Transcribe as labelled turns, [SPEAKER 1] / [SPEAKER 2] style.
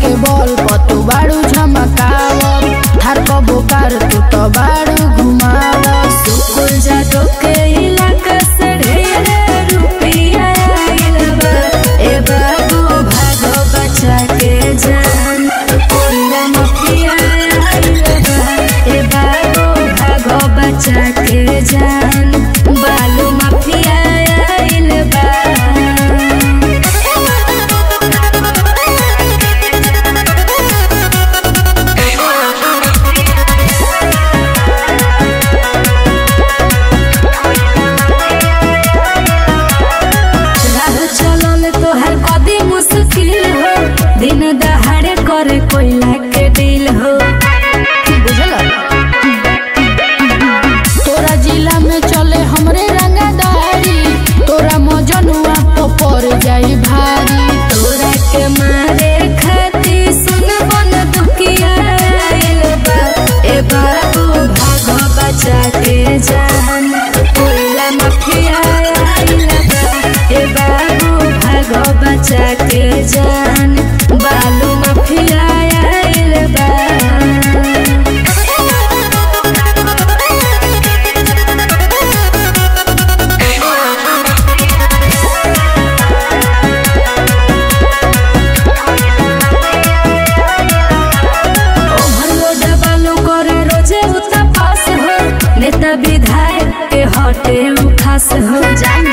[SPEAKER 1] के बल पर तू बाड़ू झमकाव थार को बोकार तू तो बाड़ू घुमाव
[SPEAKER 2] सुकुल जादो के इलाका से ढेर रुपया आइल बा ए बाबू भागो बचा के जान कोला मफिया आइल बा ए बाबू भागो बचा के जान बालू मफिया आइल बा राह चलल तोहर कदी मुश्किल हो दिन दहाड़े करे कोयला के दिल हो
[SPEAKER 1] बुझल तोरा जिला में चले हमरे रंगादारी तोरा मजनुआ तो पड़ जाई भारी
[SPEAKER 2] तोरा के मारे खाती सुन बन दुखिया आइल बा ए बाबू भागो बचा के जान कोयला मफिया आइल बा ए बाबू भागो बचा के जान बालू मफिया आइल बा ओवरलोड बालू करे रोजे उता पास हो नेता विधायक के हटे उ खास हो जान